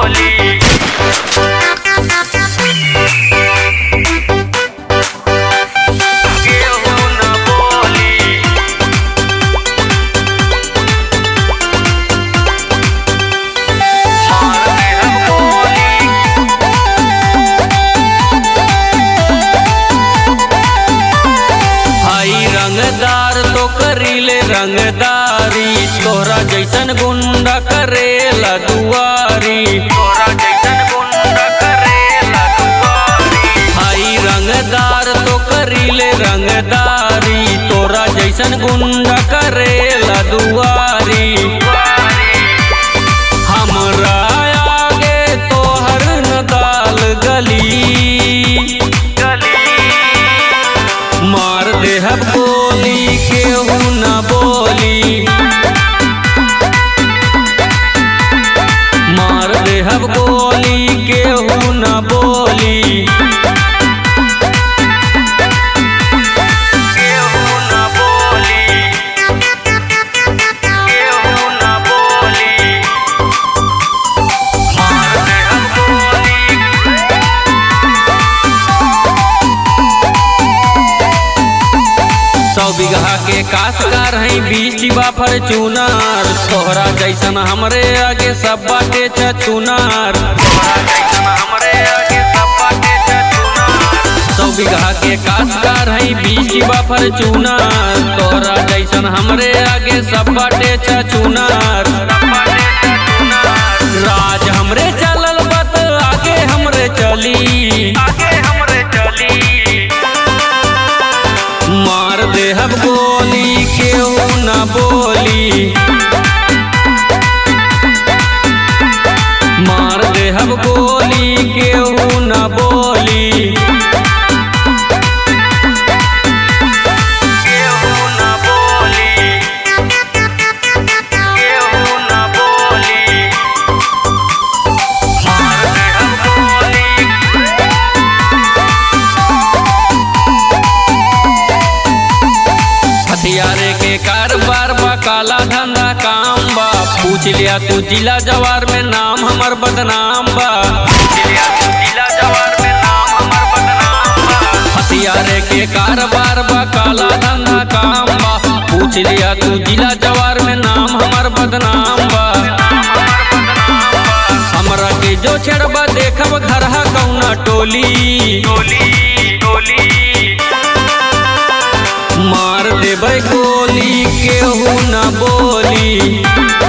बोली केहू न बोली मार दे हम गोली भाई रंगदार तो करीले रंगदारी तोहरा जैसन गुंडा करेला दुआरी तोरा जैसन गुंडा करेला दुआरी भाई रंगदार तो करीले रंगदारी तोरा जैसन गुंडा करेला दुआरी हमरा आगे तोहर नदाल गली गली मार देहब गोली केहू न बोली मार देहब गोली केहू न बोली केहू न बोली केहू न बोली मार दे हम गोली सौ बीघा के काशकार है बीस डिबा फॉर्चूनर तोहरा जैसन हमरे आगे सब बाटे चचुनार तोरा जैसन हमरे आगे सब बाटे चचुना सौ बीघा के काशकार है बीस डिबा फॉर्चूनर तोहरा जैसन हमरे आगे सब बाटे चचुनार सब बाटे चचुना राज हमरे चलल बत आगे हमरे चली आगे हमरे चली मार देहब गोली केहू न बोली मार देहब गोली केहू न बोली केहू न बोली केहू न बोली मार दे हम गोली हथियारे के कारोबार बा काला धंधा काम बा पूछ लिया तू जिला जवार में नाम हमर बदनाम बा जिलिया तू जिला जवार में नाम हमर बदनाम बा हथियारे के कारोबार बा काला धंधा काम बा पूछ लिया तू जिला जवार में नाम हमर बदनाम बा हमरा के जो छेड़बा देखब घरहा कौना टोली गोली गोली मार देबै गोली केहू न बोली